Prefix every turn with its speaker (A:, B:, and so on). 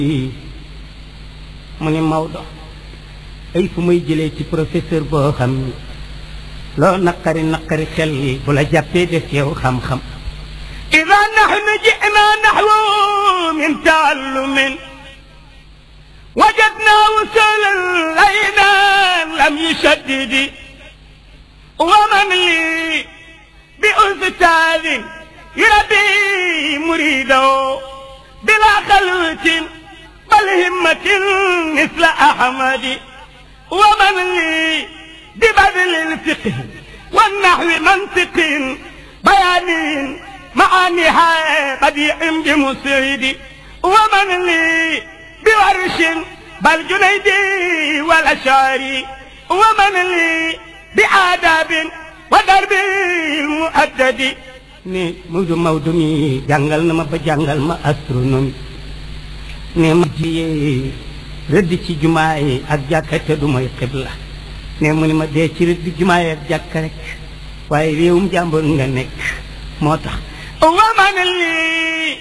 A: mu ni Maodo ay fu may jëlee ci professeur boo xam ni loo naqari naqari xel bu la jàppee def yow xam-xam ida nahnu jina naxwu min taallumin wajadna wusulan layna lam yushaddidi wa man li bi ustaadin yurabbi muridahu bila xalwatin bal himmatin misla ahmadi wa man li bi badlil fiqh والنحو منطق بيان معانيها بديع بمسعد ومن لي بورش بل جنيدي والأشعري ومن لي بآداب ودرب المؤدد ne Maodo Maodo mi jàngal na ma ba jàngal ma astronomie ne ma jiyee rëdd ci jumaa yi ak jàkka te du mooy xibla ne mu ni ma dee ci rëdd jumaa yi ak jàkka rek waaye réewum jàmbur nga nekk moo tax waman li